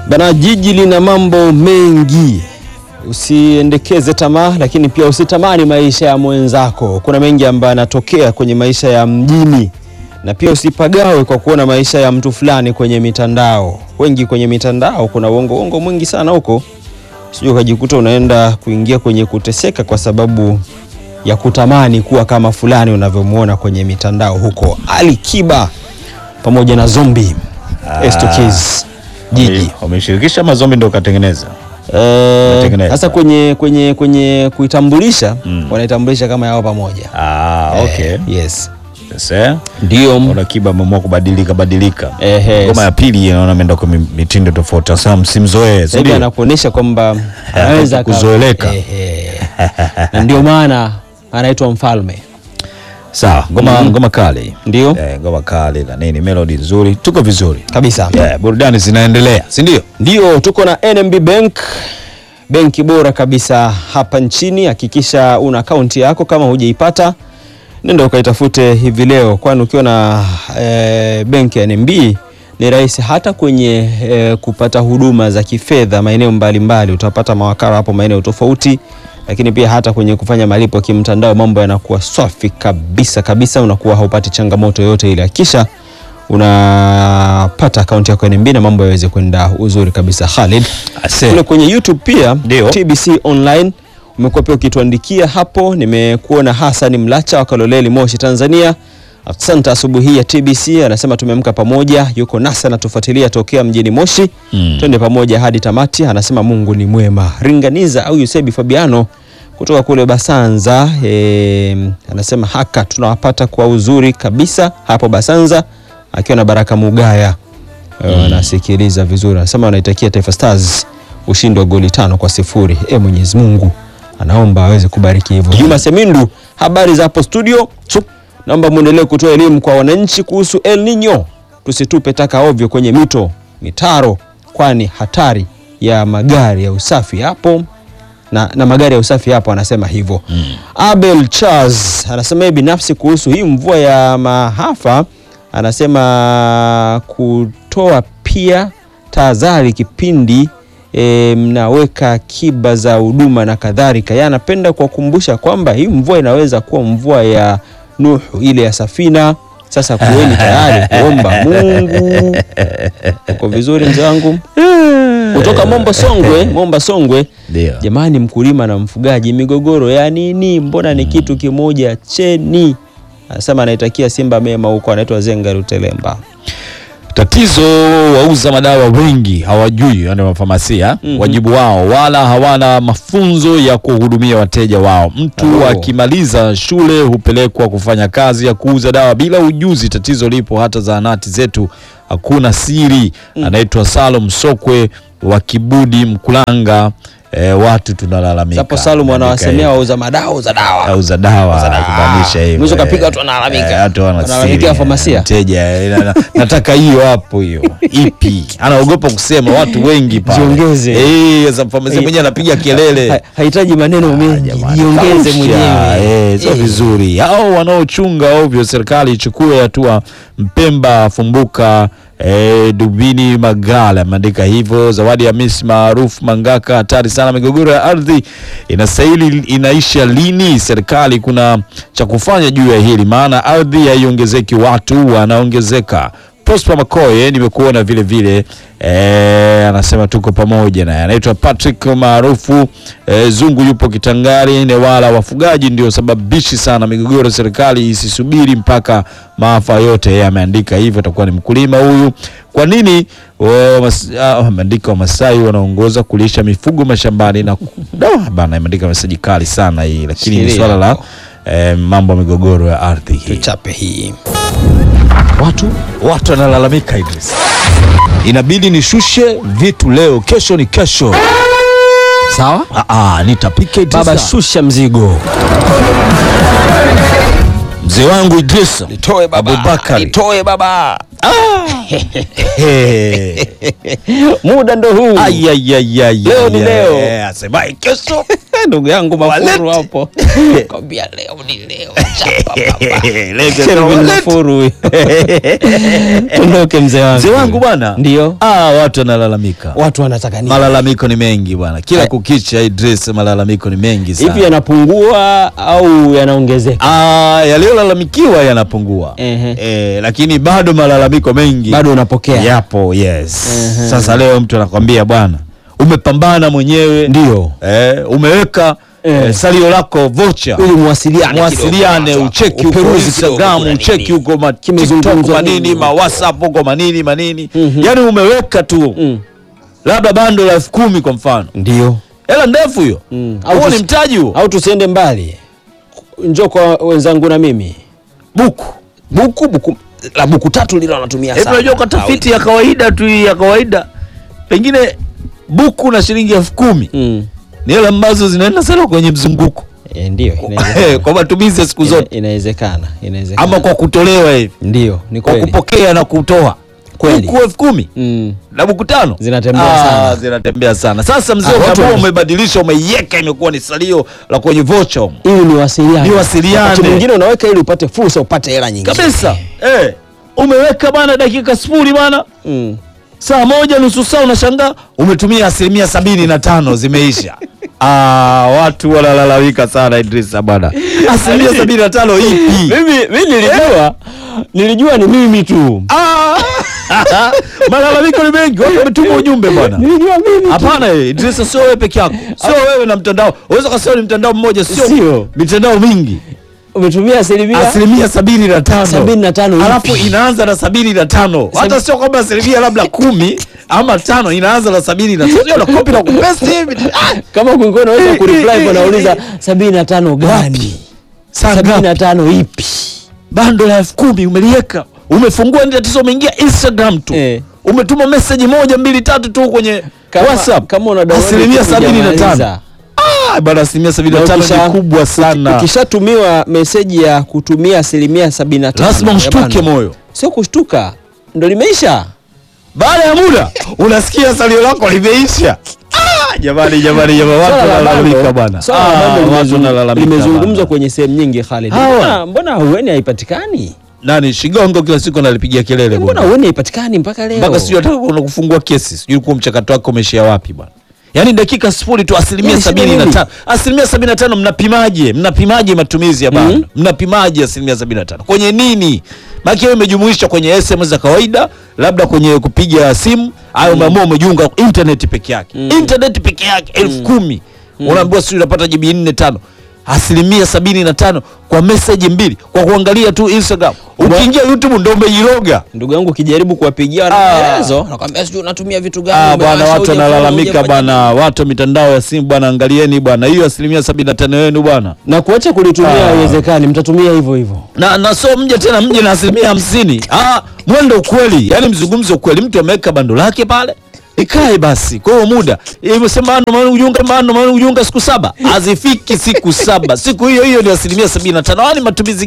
Bana, jiji lina mambo mengi, usiendekeze tamaa, lakini pia usitamani maisha ya mwenzako. Kuna mengi ambayo yanatokea kwenye maisha ya mjini, na pia usipagawe kwa kuona maisha ya mtu fulani kwenye mitandao. Wengi kwenye mitandao kuna uongo uongo mwingi sana huko, sijui ukajikuta unaenda kuingia kwenye kuteseka kwa sababu ya kutamani kuwa kama fulani unavyomwona kwenye mitandao huko. Ali Kiba pamoja na Zombi Estokiz jiji Wameshirikisha mazombi ndio katengeneza. Eh, Watengeneza. sasa kwenye kwenye kwenye kuitambulisha Mm. wanaitambulisha kama yao pamoja. Ah, okay. Eh, yes. Sasa Ndio. Ona Kiba ameamua kubadilika badilika. Ehe. Ngoma ya pili naona ameenda kwa mi- mitindo tofauti. Sasa msimzoee, si Sasa hivi ndio? anakuonyesha kwamba anaweza aka- kuzoeleka. Ehe. Na ndio maana anaitwa mfalme. Sawa, ngoma ngoma kali. Ndio. Eh, ngoma kali na nini, melody nzuri. Tuko vizuri. Kabisa. Yeah, burudani zinaendelea, si ndio? Ndio, tuko na NMB Bank, benki bora kabisa hapa nchini. Hakikisha una akaunti yako, kama hujaipata nenda ukaitafute hivi leo, kwani ukiwa na e, benki ya NMB ni rahisi hata kwenye e, kupata huduma za kifedha maeneo mbalimbali. Utapata mawakala hapo maeneo tofauti, lakini pia hata kwenye kufanya malipo kimtandao mambo yanakuwa safi kabisa kabisa, unakuwa haupati changamoto yoyote ile. Hakikisha unapata akaunti yako ya NMB na mambo yaweze kwenda uzuri kabisa. Khalid, Ase. kule kwenye YouTube pia Ndio. TBC online umekuwa pia ukituandikia hapo. Nimekuona Hassan Mlacha wa Kaloleli, Moshi, Tanzania. Asante asubuhi hii ya TBC, anasema tumeamka pamoja, yuko nasa anatufuatilia tokea mjini Moshi. Mm. Twende pamoja hadi tamati, anasema Mungu ni mwema. Ringaniza au Yusebi Fabiano kutoka kule Basanza e, anasema haka tunawapata kwa uzuri kabisa hapo Basanza, akiwa na Baraka Mugaya Eh, wanasikiliza vizuri, anasema wanaitakia Taifa Stars ushindi wa goli tano kwa sifuri. E, Mwenyezi Mungu anaomba aweze kubariki hivyo. Juma Semindu, habari za hapo studio. Chup. Naomba muendelee kutoa elimu kwa wananchi kuhusu El Nino, tusitupe taka ovyo kwenye mito, mitaro, kwani hatari ya magari ya usafi hapo na, na magari ya usafi hapo, anasema hivyo Abel Charles anasema yeye binafsi kuhusu hii mvua ya mahafa, anasema kutoa pia tahadhari kipindi e, mnaweka akiba za huduma na kadhalika. Yeye anapenda kuwakumbusha kwamba hii mvua inaweza kuwa mvua ya Nuhu ile ya safina. Sasa kuweni tayari kuomba Mungu. Uko vizuri mzee wangu? Kutoka Momba Songwe, Momba Songwe. Ndio. Jamani, mkulima na mfugaji, migogoro ya nini? Mbona ni kitu kimoja cheni. Anasema anaitakia Simba mema huko, anaitwa Zenga Rutelemba. Tatizo wauza madawa wengi hawajui, yani mafamasia Mhm. wajibu wao, wala hawana mafunzo ya kuhudumia wateja wao. Mtu Oh. akimaliza shule hupelekwa kufanya kazi ya kuuza dawa bila ujuzi. Tatizo lipo hata zahanati zetu, hakuna siri. Anaitwa Salum Sokwe wa Kibudi Mkulanga. E, watu tunalalamika. Sapo Salum Ameandika wanawasemea hivyo. wauza madawa za dawa. auza dawa dawa. kumaanisha hivyo. Mwisho kapiga eh. watu wanalalamika. Eh, watu wana Wanalalamikia siri, famasia. eh, Mteja eh, na- na- nataka hiyo hapo hiyo. Ipi? Anaogopa kusema watu wengi pale. Jiongeze. Eh, sasa famasia Eh, mwenyewe anapiga kelele. Ha- Hahitaji maneno mengi, Jamani, jiongeze kausha, mwenyewe. eh, sio Eh. vizuri. Hao wanaochunga ovyo, serikali ichukue hatua. Mpemba Fumbuka eh, Dubini Magala ameandika hivyo. Zawadi ya Miss maarufu Mangaka, hatari sana. Migogoro ya ardhi inastahili inaisha lini? Serikali kuna cha kufanya juu ya hili, maana ardhi haiongezeki, watu wanaongezeka. Prosper Makoye nimekuona vile vile eh, anasema tuko pamoja naye. Anaitwa Patrick maarufu eh, Zungu yupo Kitangari Newala. Wafugaji ndio sababishi sana migogoro, serikali isisubiri mpaka maafa yote. Yeye ameandika hivyo, atakuwa ni mkulima huyu. Kwa nini wa- mas- ah, ameandika Wamasai wanaongoza kulisha mifugo mashambani na Da, bana, ameandika meseji kali sana hii, lakini ni Shikilia swala la hapo. eh, mambo ya migogoro ya ardhi hii. Tuchape hii. Watu watu wanalalamika Idris, inabidi nishushe vitu leo, kesho ni kesho. Sawa? Ah, ah, nitapika Idris. Baba, shusha mzigo. mzee wangu Idris Toe baba. Abubakari. Toe baba. muda ndo huu Ai, ai, ai, ai, Leo ai, ni ai, leo. eh, asemaye kesho ndugu yangu Mafuru Walete. hapo kwambia leo ni leo chapa baba Lete Shervin walete. Mafuru huyu. Tuondoke mzee wangu Mzee wangu bwana, ndio ah, watu wanalalamika, watu wanataka nini malalamiko ni mengi bwana, kila Hai. kukicha Idris, malalamiko ni mengi sana. hivi yanapungua au yanaongezeka Ah, yaliyolalamikiwa yanapungua Ehe. eh, lakini bado malalamiko mengi bado unapokea yapo. Yes. Ehe. Sasa leo mtu anakwambia bwana, umepambana mwenyewe ndio eh, umeweka Eh. eh, salio lako vocha ili muwasiliane mwasiliane kidogo. ucheki huko Uperuzi Instagram kidogo, ucheki kuna huko ma Kimezungumzwa TikTok nini? manini ma WhatsApp huko manini manini Mhm. yani umeweka tu Mm. labda bando la elfu kumi kwa mfano ndio hela ndefu hiyo Mm. Au huo ni tusi- mtaji huo au tusiende mbali njoo kwa wenzangu na mimi buku buku buku la buku tatu lilo wanatumia Hebu sana unajua kwa tafiti ya kawaida tu hii ya kawaida pengine buku na shilingi elfu kumi mm. ni hela ambazo zinaenda sana kwenye mzunguko e, ndio inawezekana. kwa matumizi ya siku Ina- zote inawezekana inawezekana ama kwa kutolewa hivi ndio ni kwa kweli kupokea na kutoa Kweli. buku elfu kumi mm. na buku tano Zinatembea Ah, sana. zinatembea sana sasa mzee Ah, watu umeamua wana- umebadilisha umeiweka imekuwa ni salio la kwenye vocha humo. ili niwasiliane Niwasiliane. Wakati mwingine unaweka ili upate fursa upate hela nyingine kabisa eh, umeweka bana dakika sifuri bana mm. saa moja nusu saa unashangaa umetumia asilimia sabini na tano zimeisha ah, watu wanalalamika sana Idrisa bwana asilimia sabini na tano ipi mimi mimi nilijua nilijua ni mimi tu Ah! malalamiko ni mengi watu wametuma ujumbe bwana nilijua mimi tu. hapana eh, Idrisa sio wewe peke yako sio wewe na mtandao unaweza kasema ni mtandao mmoja sio Sio. mitandao mingi umetumia asilimia asilimia sabini na tano sabini na tano alafu ipi? inaanza na sabini na tano hata Sabi- sio kwamba asilimia labda kumi ama tano inaanza na sabini na tano Sio na kopi na kupesti hivi Ah! kama kwingine unaweza kureply kwa nauliza sabini na tano gani Saa sabini ngapi? na tano ipi bando la elfu kumi umeliweka umefungua ni tatizo umeingia instagram tu Eh. umetuma meseji moja mbili tatu tu kwenye Kama- whatsapp kama una download asilimia kitu sabini na tano hujamaliza. Ah, bana asilimia sabini na Na tano ukisha- ni kubwa sana ukishatumiwa meseji ya kutumia asilimia sabini na tano lazima ya mshtuke bando. moyo sio kushtuka ndo limeisha baada ya muda unasikia salio lako limeisha Ah, jamani jamani jamani watu Swala la wanalalamika bando- bwana swala la Ah, bando watu limezung- wanalalamika limezungumzwa bwana. kwenye sehemu nyingi Khalid Hawa. mbona mbona hueni haipatikani nani shigongo kila siku analipigia kelele mbona bwana. hueni haipatikani mpaka leo mpaka sijui hata kuna kufungua kesi sijui kuwa mchakato wake umeshia wapi bwana yaani dakika sifuri tu asilimia Yaani shida sabini na nini? tano asilimia sabini na tano mnapimaje mnapimaje matumizi ya bando Mhm. mnapimaje asilimia sabini na tano kwenye nini maana hiyo imejumuisha kwenye sms za kawaida labda kwenye kupiga simu au umeamua umejiunga internet peke yake internet peke yake elfu kumi unaambiwa sijui unapata jibi nne tano asilimia sabini na tano kwa meseji mbili kwa kuangalia tu instagram ukiingia youtube ndo umejiroga ndugu yangu ukijaribu kuwapigia wana Ah. maelezo nakwambia sijui unatumia vitu gani Ah, bwana umewasha, watu hujafanya, wanalalamika hujafanya bwana, watu wa mitandao ya simu bwana, angalieni bwana, hiyo asilimia sabini na tano yenu bwana, na kuacha kulitumia Ah. haiwezekani mtatumia hivyo hivyo na na so mje tena mje na asilimia hamsini. Ah, mwendo ukweli, yani mzungumze ukweli. Mtu ameweka bando lake pale ikae basi kwa hiyo muda imesema ano maana ujunga maana maana ujunga siku saba hazifiki siku saba siku hiyo hiyo ni asilimia sabini na tano yani matumizi